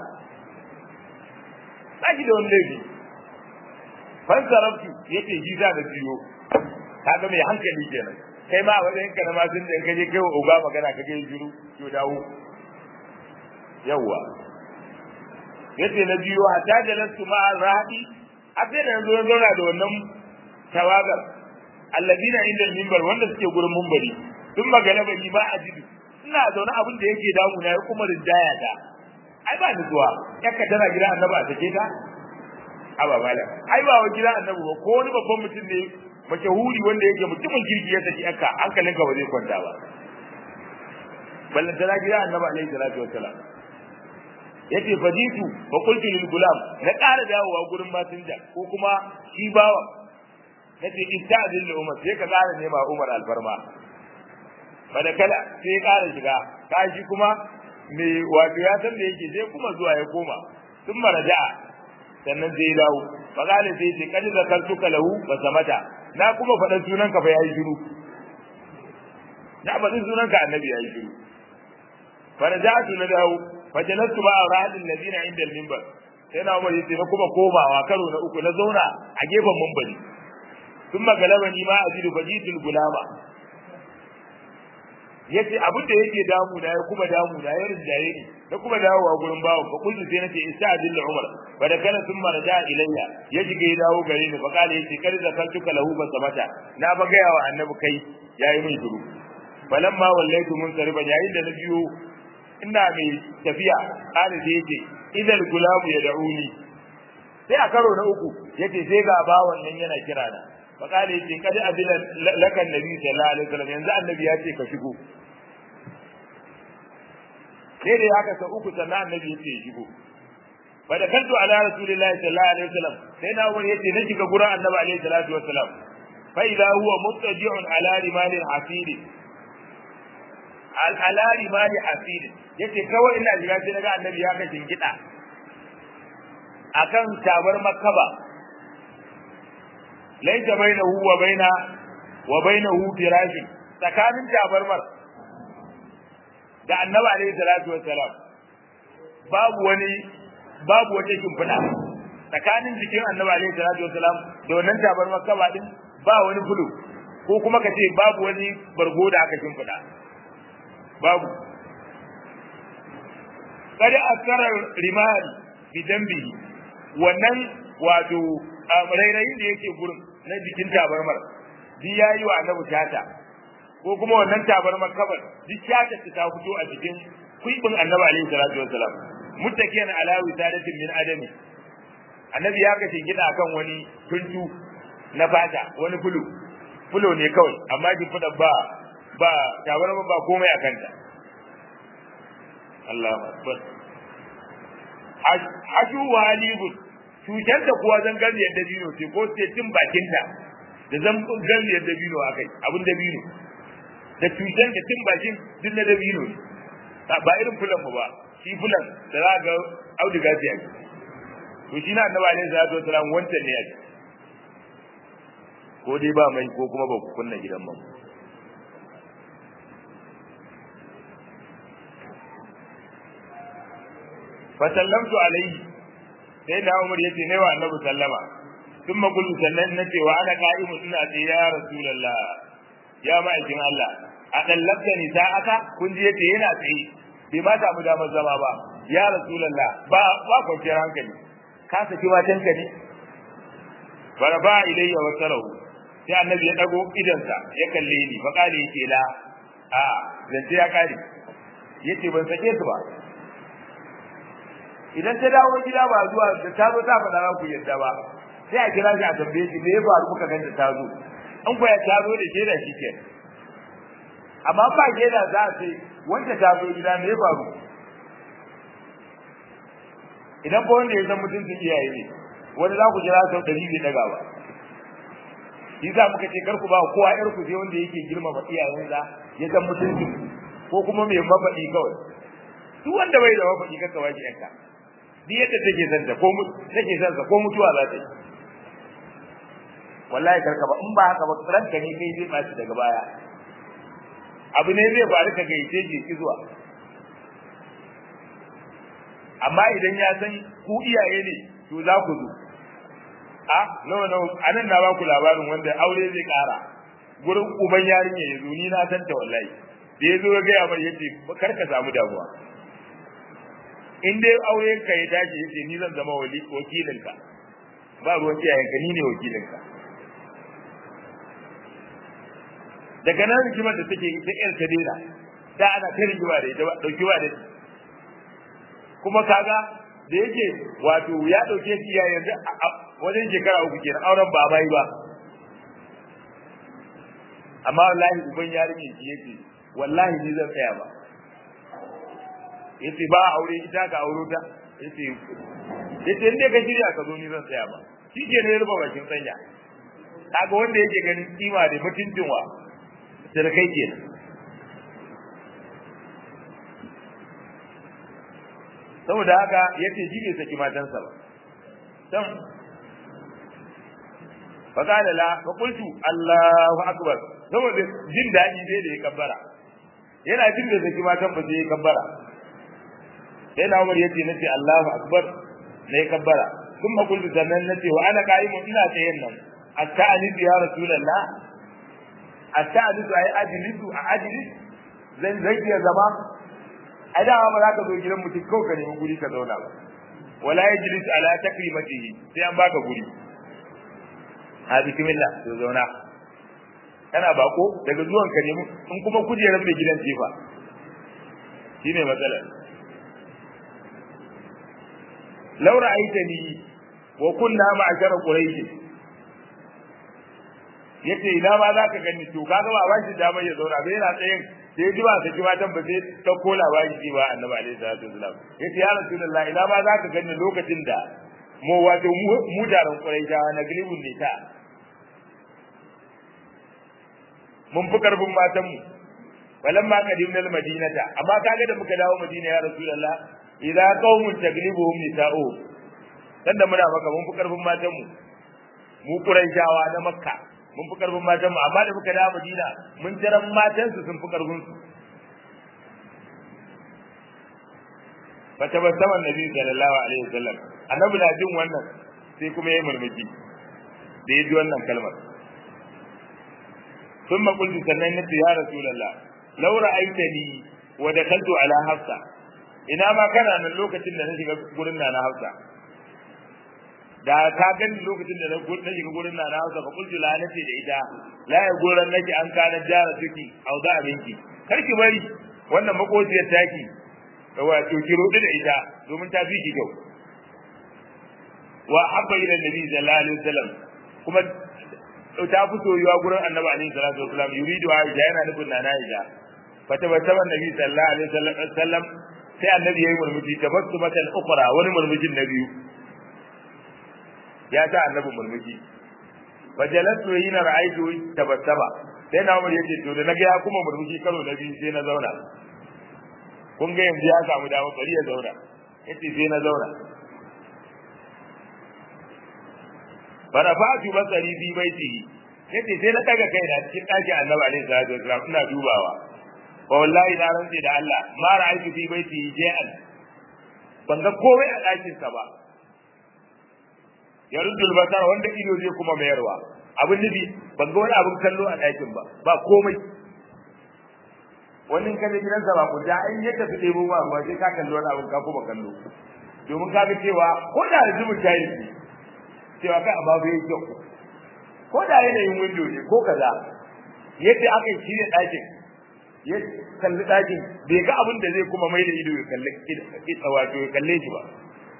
saki da wani laifi fan sarabtu yace shi za da jiyo kaga mai hankali kenan kai ma wajen ka na masun da kaje kai wa uga magana kage shiru to dawo yawa yace na biyo hatta da nasu ma rahi a sai da yanzu zauna da wannan tawagar alladina inda minbar wanda suke gurin minbari sun magana bani ba a jidu ina zaune abin da yake damu na ya kuma rinjaya da ai ba ni zuwa yakka tana gida annabi a take ta aba mala ai ba wa gida annabi ba ko wani babban mutum ne mashahuri wanda yake mutumin kirki ya saki yakka hankalin ka ba zai kwanta ba ballan tana gida annabi alaihi salatu wassalam yace fajitu fa qultu lil gulam na ƙara dawowa gurin masinja ko kuma shi bawa nace istazin li umar sai ka ƙara nema umar alfarma bada kala sai ya ƙara shiga kashi kuma me wato ya san da yake sai kuma zuwa ya koma sun maraja sannan sai ya dawo fa kale sai ce kadi zakartuka lahu ba samata na kuma faɗa sunan ka fa yayi shiru na faɗi sunan ka annabi yayi shiru farajatu na dawo fajalastu ma ra'adin ladina inda al-minbar sai na umar yace na kuma komawa karo na uku na zauna a gefen minbari sun magalaba ni ma ajidu fajitul gulama yace abin da yake damu na ya kuma damu na ya rinjaye ni na kuma dawowa gurin bawo fa kullu sai nace ista'dil li umar fa da kana sun marja ilayya ya shige ya dawo gare ni fa kale yace kar da kaltuka lahu fa samata na ba gaya wa annabi kai yayi min shiru falamma wallaitu mun sariba yayin da na biyo ina mai tafiya kale sai yace idal gulamu ya da'uni sai a karo na uku yace sai ga bawon nan yana kira na fa kale yace kad adila lakan nabi sallallahu alaihi wasallam yanzu annabi ya ce ka shigo sai da haka sau uku sannan annabi yace ya shigo fa da kantu ala rasulillahi sallallahu alaihi wasallam sai na wani yace na shiga gurin annabi alaihi salatu wasallam fa idza huwa muttaji'un ala rimalin hasiri al ala rimali hasiri yace kawai ina shiga sai naga annabi ya kashin gida akan tabar makkaba laita bainahu wa baina wa bainahu firashin tsakanin tabarmar da annabi alaihi salatu wassalam babu wani babu wata shimfiɗa tsakanin jikin annabi alaihi salatu wassalam da wannan tabar makaba din ba wani fulu ko kuma ka ce babu wani bargo da aka shimfiɗa babu kada asarar rimari bi dambihi wannan wato rairayin da yake gurin na jikin tabarmar duk yayi wa annabi tata ko kuma wannan tabarmar kabar duk tata ta fito a jikin kuibin annabi alaihi salatu wassalam muttakiyan ala wisadatin min adami annabi ya kace gida akan wani tuntu na fata wani fulu fulo ne kawai amma ki fada ba ba tabarmar ba komai akan ta Allahu akbar ashu walibun cutar da kuwa zan gani yadda bino ce ko sai cin bakin ta da zan gani yadda bino akai abin da bino da cutar da cin bakin duk na dabino ne ba irin fulan mu ba shi fulan da za ga auduga ce ake to shi na annabi alaihi salatu wasalam wancan ne ake ko dai ba mai ko kuma ba ku kunna gidan mu fa sallamtu alaihi sai da Umar yace ne wa annabi sallama thumma qultu sannan nace wa ana qa'imun ina ce ya rasulullah ya ma'aikin Allah a dallabta ni sa'aka kun ji yace yana tsaye bai ma samu damar zama ba ya rasulullah ba ba kwanciyar hankali ka saki matanka ne baraba ilayya wa sarahu sai annabi ya dago idansa ya kalle ni fa kale yake la a zance ya kare yace ban sake su ba idan ta dawo gida ba zuwa da ta zo ta faɗa za ku yadda ba sai a kira shi a tambaye shi me ya faru kuka ganta ta zo an kwaya ta zo da shaida shi ke amma ba shaida za a ce wanda ta zo gida me ya faru idan ko wanda ya san mutuncin iyaye ne wanda za ku jira sau ɗari bai daga ba shi za muka ce kar ku ba kowa ƴar ku sai wanda yake girmama iyayensa ya san mutuncin ko kuma mai mafaɗi kawai duk wanda bai da mafaɗi kaka ba shi ƴanka duk yadda take son ta ko take son sa ko mutuwa za ta yi wallahi karka ba in ba haka ba ranka ne kai zai baci daga baya abu ne zai faru ka gaice shi ki zuwa amma idan ya san ku iyaye ne to za ku zo a nawa nawa anan na ba ku labarin wanda aure zai kara gurin uban yarinya ya zo ni na san ta wallahi da ya zo ya gaya mai yace kar ka samu damuwa in dai aure ka ya tashi yace ni zan zama wakilinka ba ruwan iyayenka ni ne wakilinka daga nan rigimar da take ita yar ta daina da ana ta rigima da ita dauki wa da kuma kaga da yake wato ya dauke shi ya yanzu wajen shekara uku kenan auren ba bai ba amma wallahi uban yarinya shi yake wallahi ni zan tsaya ba yace ba aure ita ka auro ta yace yace inda ka shirya ka zo ni zan tsaya ba shi ke ne ruba bakin sanya kaga wanda yake ganin kima da mutuncin wa sirkai ke saboda haka yace shi bai saki matansa ba dan faqala la fa qultu Allahu akbar saboda jin dadi sai da ya kabbara yana jin da saki matan ba sai ya kabbara sai na Umar yace nace Allahu akbar ne kabbara kuma qultu sannan nace wa ana qa'imun ina tsayen nan asta'anidu ya rasulullah asta'anidu ay ajlisu a ajlis zan zai ya zama a da ba za ka zo gidan mutum kawai ka nemi guri ka zauna ba wala yajlis ala takrimatihi sai an baka guri ha bismillah to zauna kana bako daga zuwan ka nemi in kuma kujerar mai gidan ce fa shine matsalar law ra'aytani wa kunna ma'ashara quraish yace ina ma za ka gani to kaga ba bashi damar ya zauna bai yana tsayin sai ya ji ba ka ji ma tan ba sai ta kola ba shi ba annabi alaihi salatu wasalam yace ya rasulullah ina ma za ka gani lokacin da mu wato mu daren quraishawa na gilibun ne ta mun fi karfin matan mu walamma qadimna almadinata amma kaga da muka dawo madina ya rasulullah idza qaumun taglibuhum nisa'u sanda muna maka mun fi karfin matan mu mu quraishawa na makka mun fi karfin matan mu amma da muka dawo madina mun jiran matan su sun fi karfin su fatabassama annabi sallallahu alaihi wasallam annabi na jin wannan sai kuma ya murmushi da ya ji wannan kalmar ثم قلت sannan nace ya rasulullah law ra'aitani wa dakaltu ala hafsa ina ma kana nan lokacin da na shiga gurin na na hafsa da ka gani lokacin da na na shiga gurin na na hausa fa kullu la nace da ita la ya gurin nake an kana jara tuki au da abinki kar ki bari wannan makociyar taki wato ki rodi da ita domin ta fi ki kyau wa habba ila nabi sallallahu alaihi wasallam kuma ta fi soyuwa gurin annabi alaihi salatu wasallam yuridu aisha yana nufin na aisha fata bata nabi sallallahu alaihi wasallam sai annabi yayi murmushi tabassumatan ukhra wani murmushin na biyu ya ta annabi murmushi fajalatu hina ra'aytu tabassama sai na umar yace to da naga ya kuma murmushi karo na biyu sai na zauna kun ga yanzu ya samu dama bari ya zauna yace sai na zauna farafatu basari fi baitihi yace sai na daga kaina cikin ɗakin annabi alaihi salatu wasallam ina dubawa wa wallahi na rantse da Allah ma ra'aytu fi baitihi ja'al ban ga komai a ɗakin sa ba ya ruddul basar wanda ido zai kuma mayarwa abin nufi ban ga wani abin kallo a ɗakin ba ba komai wannan kaje gidansa ba ku da in ya tafi ɗebo ba ruwa sai ka kalli wani abin ka kuma kallo domin ka ga cewa ko da zubin tayi cewa kai a babu yake kyau ko da yanayin window ne ko kaza yadda aka yi shirya ɗakin ya kalli ɗakin bai ga abin da zai kuma mai da ido ya kalli wato ya kalle shi ba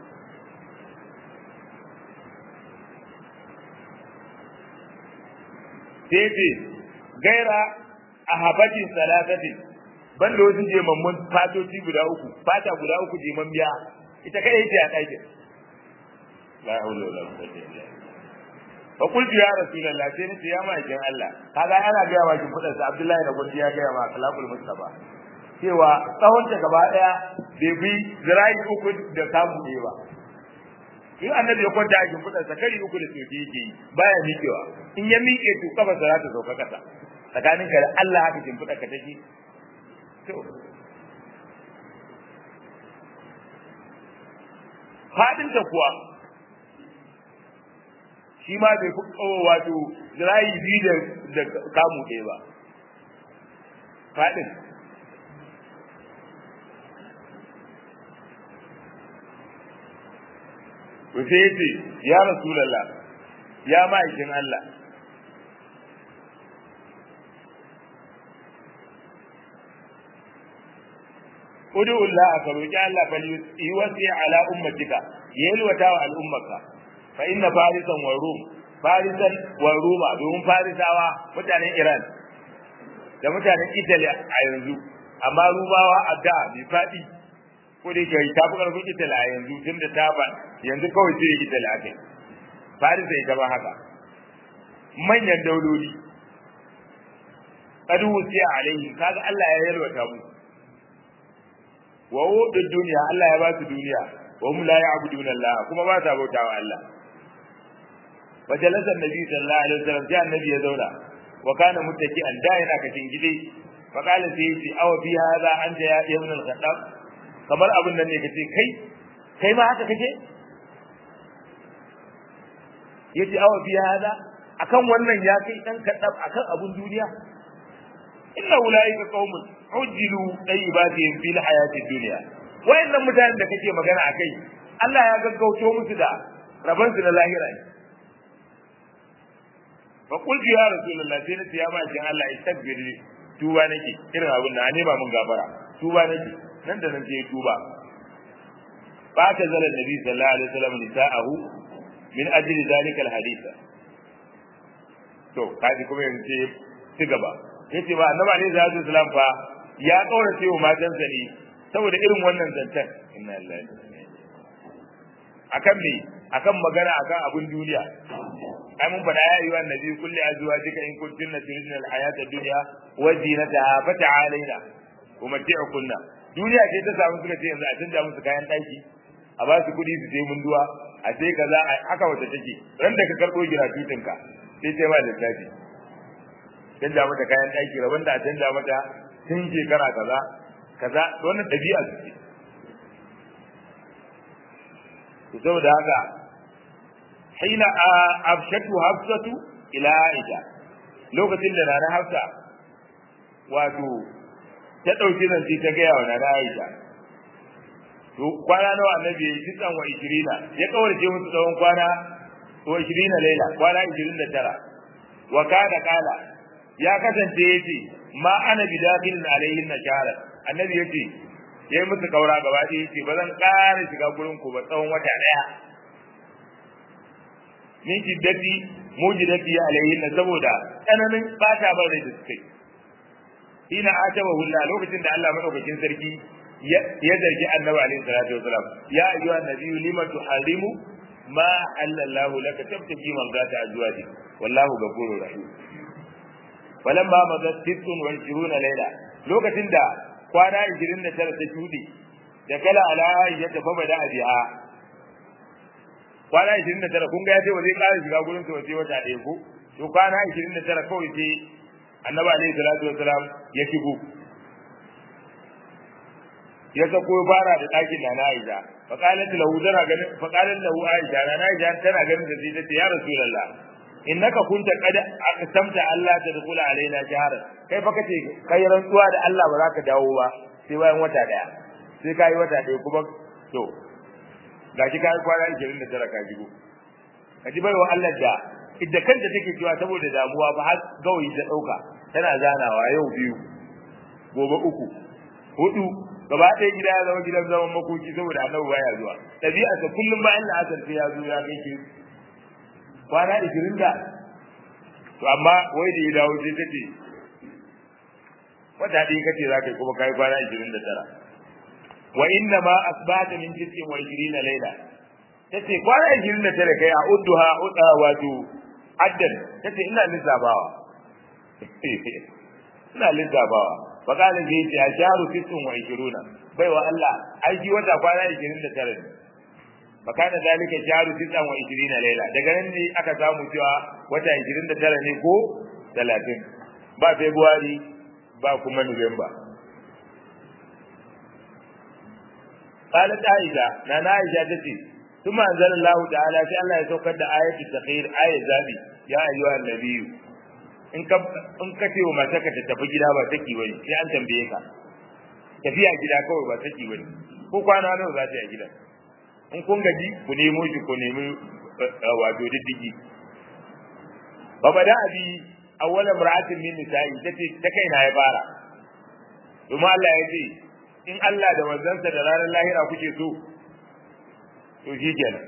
sai ce gaira a habatin salatatin ban da wasu jemammun fatoci guda uku fata guda uku jeman biya ita kai ce a ɗakin la haula wala quwwata illa billah fa qultu ya rasulullah sai nace ya ma'aikin Allah kaga ana ga yawa kin fadar sa Abdullahi da Gondi ya ga yawa kalakul mustafa cewa tsawon ta gaba daya bai bi zirai uku da samu ne ba in annabi ya kwanta a kin fadar sa kari uku da soke yake baya miƙewa in ya miƙe to kafa za ta sauka kasa tsakaninka da Allah haka kin fadar ka take to fadinta kuwa shi ma bai fi kawo wato zirayi biyu da kamu ɗaya ba faɗin to sai yace ya rasulullah ya ma'aikin Allah Udu Allah ka roki Allah fa yi wasi ala ummatika yalwata wa al'ummaka fa inna farisan wa rum farisan wa ruma domin farisawa mutanen Iran da mutanen Italy a yanzu amma rumawa a da bi fadi ko da kai ta bukar ku Italy a yanzu tunda ta ba yanzu kawai sai Italy akai farisa ita ba haka manyan dauloli kadu wusiya alaihi kaga Allah ya yalwata mu wa wudu duniya Allah ya ba su duniya wa hum la ya'buduna Allah kuma ba ta bautawa Allah wa jalasa annabi sallallahu alaihi wasallam sai annabi ya zauna wa kana muttaki'an da yana kacin gide fa qala sai yace aw fi hadha anta ya ibn al-khattab kamar abin nan ne kace kai kai ma haka kake yace aw fi hadha akan wannan ya kai dan kaddab akan abun duniya inna ulaika qaumun ujilu tayyibatihim fil hayatid dunya wayannan mutanen da kake magana akai Allah ya gaggauto musu da raban su na lahira ne fa qultu ya rasulullah sai nace ya ma jin Allah istaghfir tuba nake irin abin da ne ba mun gafara tuba nake nan da nan sai tuba ba ta zala nabi sallallahu alaihi wasallam nisa'ahu min ajli zalika alhadith to kaji kuma yanzu ci gaba yace ba annabi alaihi salatu wasallam fa ya kaurace wa matansa ne saboda irin wannan zancen inna lillahi akan me akan magana akan abun duniya ai mun faɗa ya yi wa nabi kulli azwajika in kuntunna turidna alhayata ad-dunya wa zinataha fata'alaina umatti'ukunna duniya ce ta samu suka ce yanzu a canja musu kayan ɗaki a ba su kuɗi su je munduwa a sai kaza haka wata take ran da ka karɓo giratutin ka sai sai ma lissafi canja mata kayan ɗaki rabon da a canja mata tun shekara kaza kaza wannan ɗabi'a su ce to saboda haka hina abshatu hafsatu ila aisha lokacin da nana hafsa wato ta ɗauki zance ta gaya wa nana aisha to kwana nawa annabi ya yi tisan wa ishirina ya kawarce musu tsawon kwana wa ishirina laila kwana ishirin da tara wa kana kala ya kasance yace ma ana bidakhilin alaihin na shahara annabi yace yayi musu kaura gaba ɗaya yace ba zan ƙara shiga gurin ku ba tsawon wata ɗaya min shiddati mujidati alaihin saboda tsananin bata ban rai da suka yi ina ataba hulla lokacin da Allah madaukakin sarki ya zargi annabi alaihi salatu wasalam ya ayyuha nabiyyu lima tuharrimu ma halallahu laka tabtaki mangata azwaji wallahu ghafurur rahim falamma madat sittun wa ishiruna layla lokacin da kwana 29 ta shudi da kala ala ya tafa bada biha kwana 29 kun ga ya ce ba zai ƙara shiga gurin su wace wata ɗaya ko to kwana 29 kawai sai annabi alaihi salatu wasalam ya shigo ya sako fara da ɗakin da na Aisha fa qalat lahu tana ganin fa qalat lahu Aisha na Aisha tana ganin da sai tace ya Rasulullah innaka kunta qad aqsamta Allah tadkhula alaina jahar kai fa kace kai rantsuwa da Allah ba za ka dawo ba sai bayan wata daya sai kai wata daya kuma to gashi kai kwana 29 ka jigo kaji bai wa Allah da idda kanta take cewa saboda damuwa ba har gawayi ta dauka tana zanawa yau biyu gobe uku hudu gaba ɗaya gida ya zama gidan zaman makoki saboda annabi baya zuwa ɗabi'a ta kullum bayan la'asar sai ya zo ya kai ki kwana ishirin da to amma wai da ya dawo sai ta ce wata ɗaya kace za ka yi kuma kai kwana ishirin da tara wa inna ma asbata min tis'in wa ishirina laila tace kwana ishirin da tara kai a udduha udda wato addan tace ina lissafawa ina lissafawa fakalin da yake a sharu tisun wa ishiruna bai wa Allah aiki wata kwana ishirin da tara ne fakana zalika sharu tisan wa ishirina laila daga nan ne aka samu cewa wata ishirin da tara ne ko talatin ba february ba kuma nuwamba قالت عائشة نانا عائشة تتي ثم أنزل الله تعالى في الله يتوقع آية التخير آية زابي يا أيها النبي in ka in ka ce wa matarka ta tafi gida ba take bane sai an tambaye ka tafiya gida kawai ba take bane ko kwana nawa za ta yi gida in kun gaji ku nemo shi ku nemi wato diddigi ba bada abi awwala mar'atin min nisa'i tace ta kai na ya fara kuma Allah ya ce in Allah da manzansa da ranar lahira kuke so to shi kenan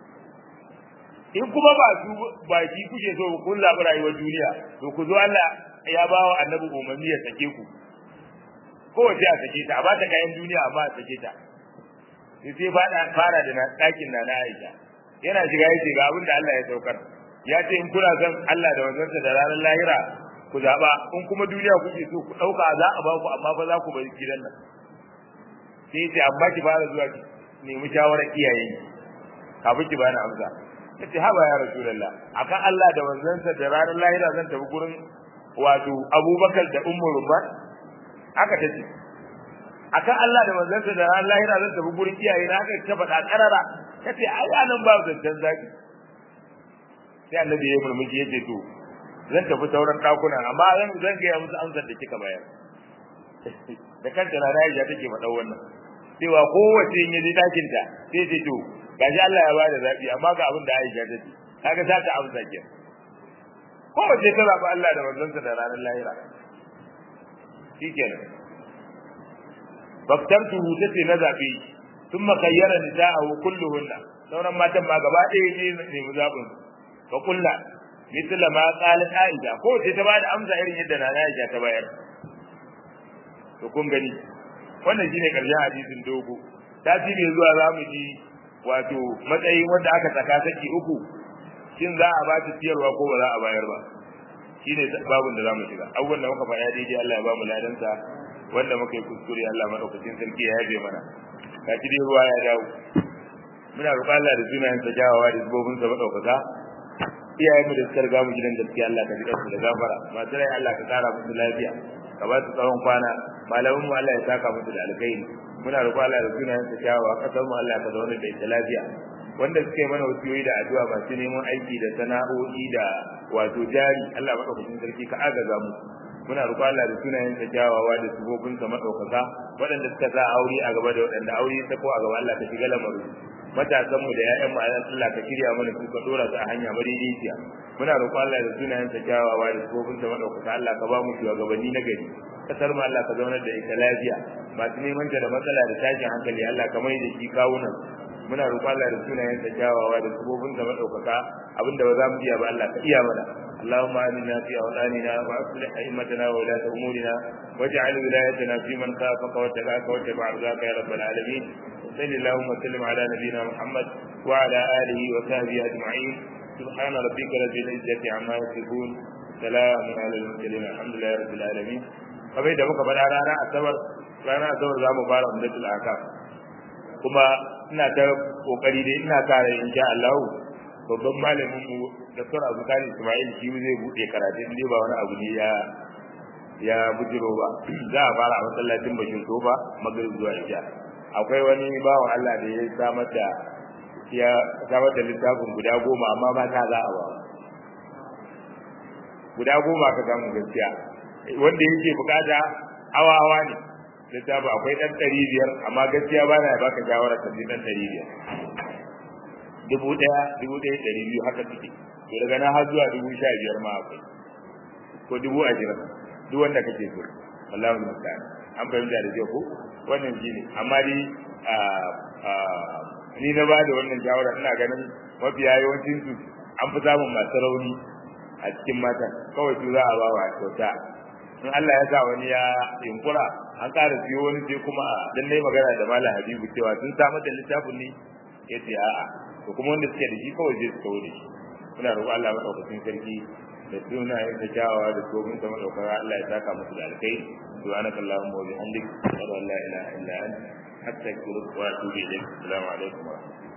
in kuma ba su ba shi kuke so kun zaɓi rayuwar duniya to ku zo Allah ya ba wa annabi umarni ya sake ku kowace a sake ta a ba ta kayan duniya amma a sake ta sai sai fara fara da ɗakin na na Aisha yana shiga yace ga abin da Allah ya saukar ya ce in kuna son Allah da wanzansa da ranar lahira ku zaɓa in kuma duniya kuke so ku ɗauka za a ba ku amma fa za ku bari gidan nan sai ce amma ki fara zuwa ki nemi shawarar iyayen kafin ki bani amsa yace haba ya rasulullah akan Allah da manzansa da ranar lahira zan tafi gurin wato Abubakar da Ummu Rumman aka tace akan Allah da manzansa da ranar lahira zan tafi gurin iyaye na aka ta faɗa karara kace ai anan ba zancan zaki sai annabi ya murmushi yace to zan tafi sauran dakunan amma zan zan ga musu amsar da kika bayar da kanta na Aisha take faɗa wannan cewa kowace in yaji dakin ta sai ce to gashi Allah ya bada zabi amma ga abin da Aisha ta ce kaga za ta amsa ke kowace ta zabi Allah da manzonsa da ranar lahira shikenan baktartu tace na zabi thumma khayyara nisa'ahu kulluhunna sauran matan ma gaba ɗaya ne ne mu zabin fa kullu mithla ma qalat Aisha ko ce ta bada amsa irin yadda Nana Aisha ta bayar to kun gani wannan shine karshen hadisin dogo tasiri zuwa zamu ji wato matsayin wanda aka saka saki uku shin za a ba ta siyarwa ko ba za a bayar ba shine babun da zamu shiga abubuwan da muka faɗa daidai Allah ya ba mu ladansa wanda muka yi kuskure Allah madaukakin sarki ya yabe mana ka ci dai ruwa ya dawo muna roƙon Allah da sunayen sa jawawa da zubobin sa madaukaka iyayen mu da suka riga mu gidan gaskiya Allah ka jiƙa su da gafara masu rai Allah ka kara musu lafiya ka ba su tsawon kwana malamin mu Allah ya saka musu da alkhairi muna roƙon Allah da sunayen sa jawawa kasar mu Allah ka zauna da ita lafiya wanda suke mana wasiyoyi da addu'a masu neman aiki da sana'o'i da wato jari Allah madaukakin sarki ka agaza mu muna roƙon Allah da sunayen sa kyawawa da sifofin sa madaukaka waɗanda suka sa aure a gaba da waɗanda aure ta ko a gaba Allah ka shiga lamarin matasan mu da ƴaƴan mu Allah ka shirya mana su ka dora su a hanya madaidaiciya muna roƙon Allah da sunayen sa kyawawa da sifofin sa madaukaka Allah ka ba mu shugabanni na gari kasar mu Allah ka zaunar da ita lafiya masu neman ta da matsala da tashin hankali Allah ka mai da shi kawunan muna roƙon Allah da sunayen sa kyawawa da sifofin sa madaukaka abinda ba za mu iya ba Allah ka iya mana اللهم آمنا في أوطاننا وأصلح أئمتنا وولاة أمورنا واجعل ولايتنا في من خافك واتبعك واتبع رضاك يا رب العالمين وصل اللهم وسلم على نبينا محمد وعلى آله وصحبه أجمعين سبحان ربك رب العزة عما يصفون سلام على المرسلين الحمد لله رب العالمين kamar da muka faɗa rana asabar rana asabar za mu fara umdatul akam kuma ina ta kokari dai ina kare insha Allah babban malamin mu Dr. Abu Kani Ismail shi zai bude karatu ne ba wani abu ne ya ya bujiro ba za a fara a masallacin Bashir Tofa magrib zuwa Isha akwai wani bawan Allah da ya samar da ya samar da littafin guda goma amma ba ta za a ba guda goma ka samu gaskiya wanda yake bukata hawa hawa ne littafin akwai dan ɗari biyar amma gaskiya ba na baka shawara ka ji dan ɗari biyar dubu ɗaya dubu ɗaya ɗari biyu haka suke to daga nan har zuwa dubu sha biyar ma akwai ko dubu ashirin duk wanda kake so wallahi musta'an an fahimta da ko wannan shi ne amma dai ni na bada wannan shawara ina ganin mafiya yawancin su an fi samun masu rauni a cikin mata kawai su za a ba wa kyauta in Allah ya sa wani ya yunkura an ƙara siyo wani sai kuma dan nayi magana da Malam Habibu cewa sun samar da littafin ne yace a'a to kuma wanda suke da shi kawai zai su kawo da shi muna roƙon Allah madaukakin sarki da suna yin da kyawawa da tsohon ta madaukaka Allah ya saka musu da alkai subhanaka allahumma wa bihamdik ashhadu an la ilaha illa anta astaghfiruka wa atubu ilayk assalamu alaikum wa rahmatullahi